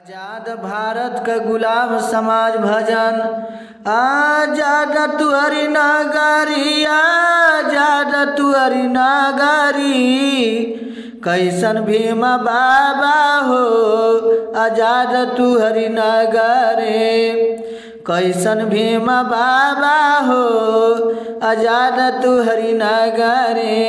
आजाद भारत क गुलाम समाज भजन आजाद तुहरी नागरी आजाद तुहरी नागरी कैसन भीम बाबा हो आजाद तुहरी नगरे कैसन भीम बाबा हो आजाद तुहरी नगरे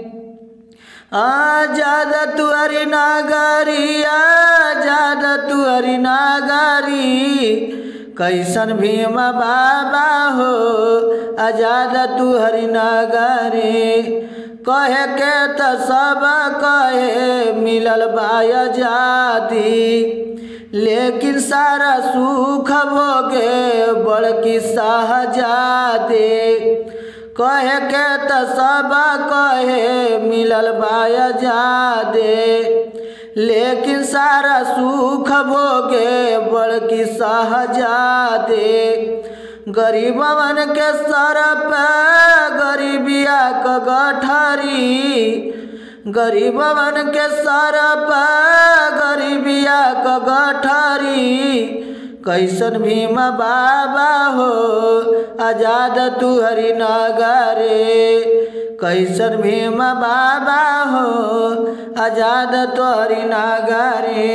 आजाद तुअरी नागरी आजाद तुअरी नागरी कैसन भीम बाबा हो आजाद तुहरी नागरी कहे के त सब कहे मिलल बा आजादी लेकिन सारा सुख भोगे बड़की शाहजादी कहे के त सब कहे मिलल बाया जादे लेकिन सारा सुख भोगे बड़की सहजादे गरीबवन के सर पे गरीबिया क गठरी गरीबवन के सर पे गरीबिया क गठरी कैसन भीम बाबा हो आजाद तुहरी नगरे कैसन भीम बाबा हो आजाद तुहरी नगरे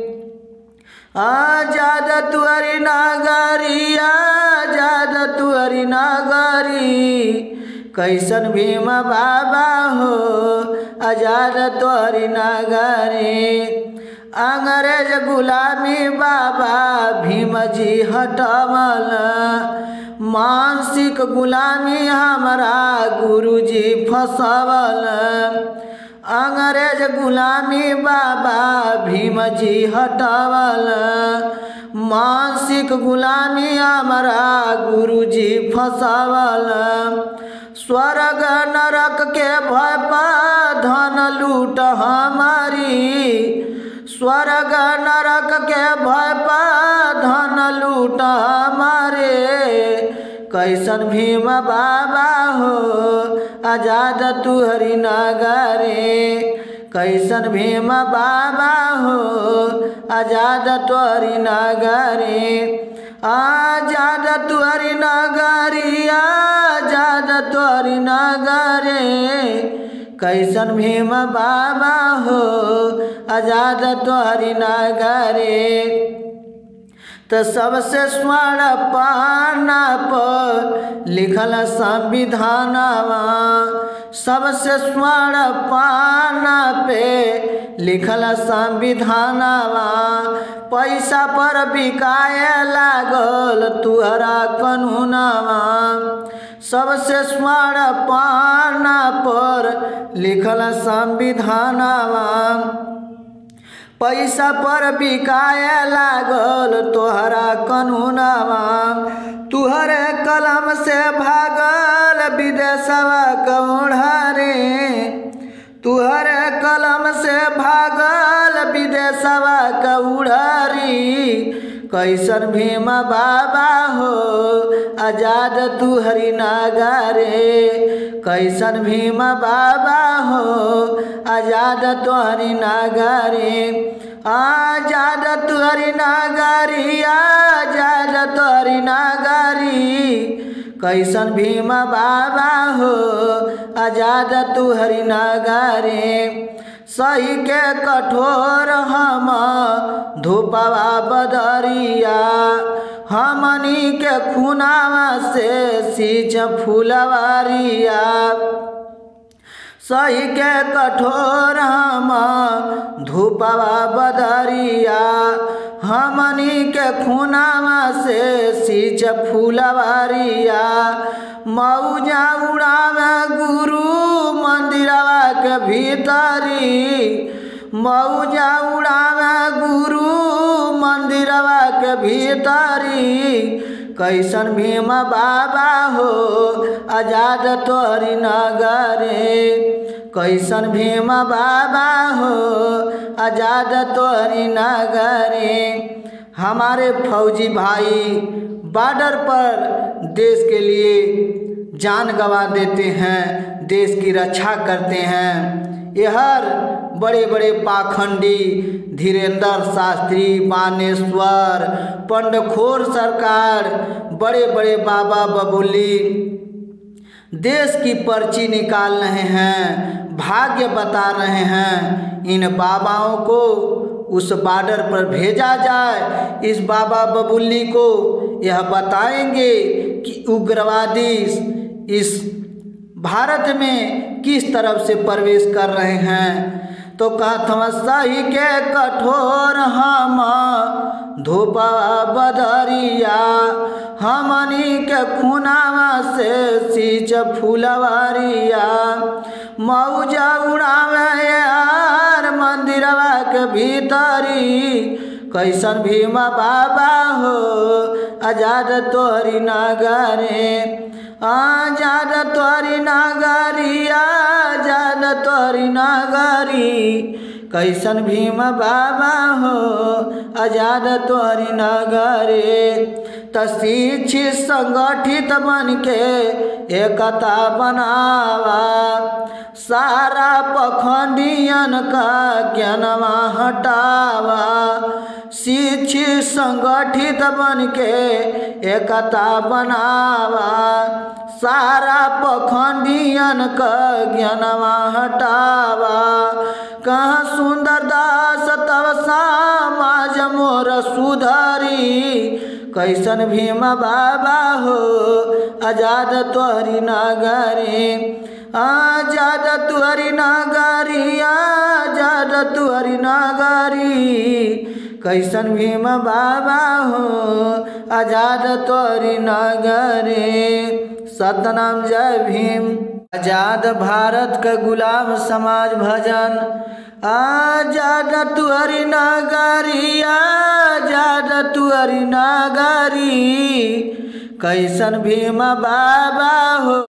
आजाद तुहरी नगरी आजाद तुहरी नगरी कैसन भीम बाबा हो आजाद तुहरी नगरी अंग्रेज गुलामी बाबा भीमजी हटवल मानसिक गुलामी हमारा गुरुजी फसवल अंग्रेज गुलामी बाबा भीमजी हटवल मानसिक गुलामी हमारा गुरुजी फसवल स्वर्ग नरक के भय धन लूट हमारी स्वर्ग नरक के भय धन लूट हमारे कैसन भीम बाबा हो आजाद तुहरी नगरे कैसन भीम बाबा हो आजाद तुहरी नगरे आजाद तुहरी नगरी आजाद तुहरी नगरे कैसन भीम बाबा हो आजाद तोहरी नगरे तो सबसे स्वर्ण पाना पर लिखल संविधानवा सबसे स्वर्ण पाना पे लिखल संविधानवा पैसा पर बिकाए लागल तुहरा कानूनवा सबसे स्वर्ण पाना पर लिखल संविधानवा पैसा पर बिकाए लागल तोहरा कानूनवा तुहरे कलम से भागल विदेशवा कौड़े तुहरे कलम से भागल विदेशवा कौड़री कैसन भीम बाबा हो आजाद तुहरी नागरे कैसन भीम बाबा हो आजाद तुहरी नागरे आजाद तुहरी नागरी आजाद तुहरी नागरी कैसन भीम बाबा हो आजाद तुहरी नागरे सही के कठोर हम धूपवा बदरिया हमनी के खुनावा से सींच फुलवारिया सही के कठोर हम धूपवा बदरिया हमनी के खुनावा से सींच फुलवारिया मऊजा उड़ावे गुरु मंदिरवा के भीतरी मऊजा उड़ावे गुरु मंदिरवा के भीतरी कैसन भीम बाबा हो आजाद तोहरी नगरे कैसन भीम बाबा हो आजाद तोहरी नगरे हमारे फौजी भाई बॉर्डर पर देश के लिए जान गंवा देते हैं देश की रक्षा करते हैं यहर बड़े बड़े पाखंडी धीरेन्द्र शास्त्री बानेश्वर पंडखोर सरकार बड़े बड़े बाबा बबुली देश की पर्ची निकाल रहे हैं भाग्य बता रहे हैं इन बाबाओं को उस बॉर्डर पर भेजा जाए इस बाबा बबुल्ली को यह बताएंगे कि उग्रवादी इस भारत में किस तरफ से प्रवेश कर रहे हैं तो कथम सही के कठोर हम धूपा बदरिया हमनी के खुनावा से सींच फुलवारिया मौजा उड़ावे यार मंदिरवा के भीतरी कैसन भीमा बाबा हो आजाद तोहरी नगरे आजाद तोहरी नगरी आजाद तोहरी नगरी कैसन भीम बाबा हो आजाद तोहरी नगरे त शिक्षित संगठित बन के एकता बनावा सारा पखंडियन का ज्ञानवा हटावा शिक्षित संगठित बन के एकता बनावा सारा पखंडियन का ज्ञानवा हटावा कहाँ सुंदर दास तब समाज मोर सुधरी कैसन भीम बाबा हो आजाद तोहरी नगरी आजाद तुहरी नगरी आजाद तुहरी नगरी कैसन भीम बाबा हो आजाद तोहरी नगरी सतनाम जय भीम आजाद भारत का गुलाम समाज भजन आजाद तुहरी नगरी आजाद तुहरी नगरी कैसन भीम बाबा हो